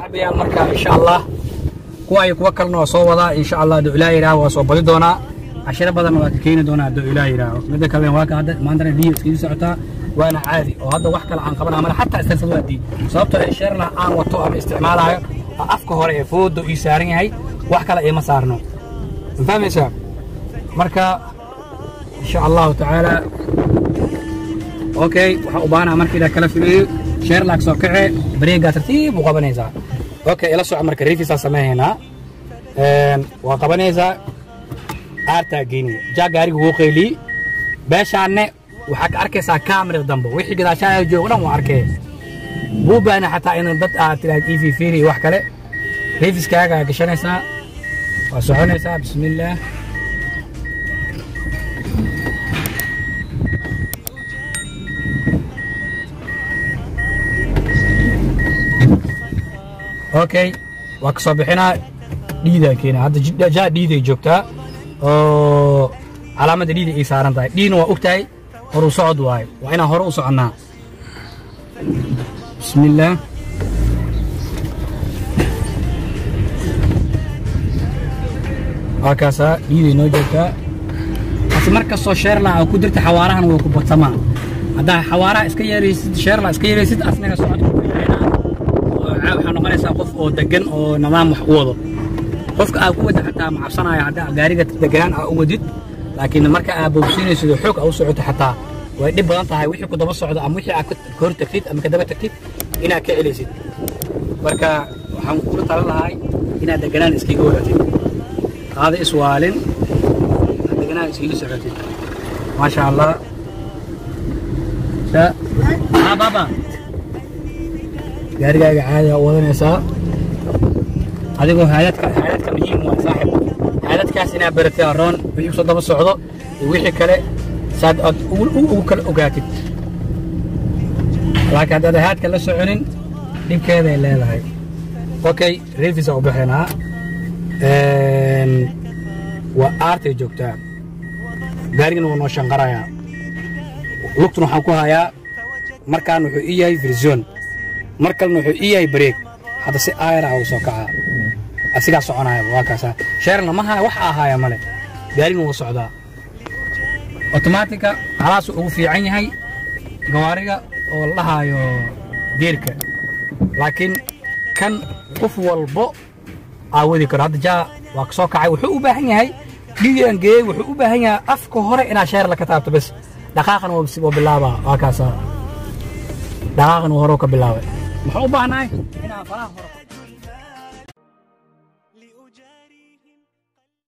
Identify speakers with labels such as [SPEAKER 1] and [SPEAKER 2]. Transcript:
[SPEAKER 1] saaxiibayaal marka insha allah kuwa iyo kuwa kalena waa soo wadaa insha allah hadduu ilaah yidhaaho waa soo badi doonaa cashiro badanna waa ka keeni doonaa hadduu ilaah yidhaaho midda kalena waa ka hadda maantana dhiyo iskaga socotaa waana caadi oo hadda wax kale aan qabanaa male xataa istarsad waa diid sababtoo ee sheerla aan wato ama isticmaalaayo oo afka hore ee fooda ii saaran yahay wax kale iima saarno ma fahmaysaa marka insha allahu tacaala okay waxaa u baahanaa marka idaa kala filayo sheerlaag soo kace bareegaa tartiib u qabanaysaa okay ila soco marka rifisaa sameehaynaa waa qabanaysaa aartaa geyni jaa gaariga wuu qeylii beeshaanne waxaa ka arkaysaa kaamirada dambe wixii gadaashaaya joogo dhan waa arkee buu baana xataa in dad aad tiraahd ii fiifiiri iyo wax kale rifiskaaga gashanaysaa waa soconaysaa bismillaah okay waa ka soo bixinaa dhiidaa keena hadda jidha- jaa dhiiday joogtaa oo calaamadda dhiida ay saaran tahay dhiina waa og tahay horuu socod waaye waa inaan hore u soconnaa bismillaah waa kaasaa dhiiday noo joogtaa hase mar kastoo sheerla aa ku dirta xawaarahan waa ku badsamaa haddaa xawaaraha iska yeeraysid sheerla iska yeeraysid asnaga socodka ku yareynaa oo caa- waxaa noqonaysaa qof oo degan oo nidaam wax u wado qofka aad ku wada xataa ma cabsanaayo haddaa gaariga deganaan aa u wadid laakiin marka aad boobsiinaysid oo xoog aa u socoto xataa way dhib badan tahay wixii ku daba socdo ama wixii aad ka ka hor tagtid ama ka daba tagtid inaad ka celaysid marka waxaan kula talan lahay inaad deganaan iskaga wadatid qaada iswaalin inaad deganaan iskaga socotid maasha allah sa ah baba gaarigaaga caadi aa u wadanaysaa adigoo haadadka haadadka muhiim waa saaxib haadadkaas inaad baratay aroon wixii kusoo daba socdo iyo wixii kale saad aad ugu ugu- ugu kala ogaatid laakiin haddaad haadka la soconin dhibkeeday leedahay okay revisa u bixinaa Een, waa aartay joogtaa gaarigana waa noo shanqarayaa lugtuna waxaan ku hayaa markaan wuxuu ii yahay version mar kalena wuxuu ii yahay bareeg hadda si aayar ah uu soo kacaa asigaa soconaya waa kaasa sheerna ma haya wax ahaaya male gaarigna wuu socdaa otomaatika halaasuu ugu fiican yahay gawaariga oo la dhahaayo geerka laakiin kan qof walbo aawadi karo hadda jaa waa ka soo kacay wuxuu u baahan yahay dhiigan geeyey wuxuu u baahan yahay afka hore inaad sheerla ka taabto bes dhaqaaqan waa waa bilaabaa waa kaasa dhaqaaqan waa hore ka bilaabay muxuu u baahnahay inaan faraha hore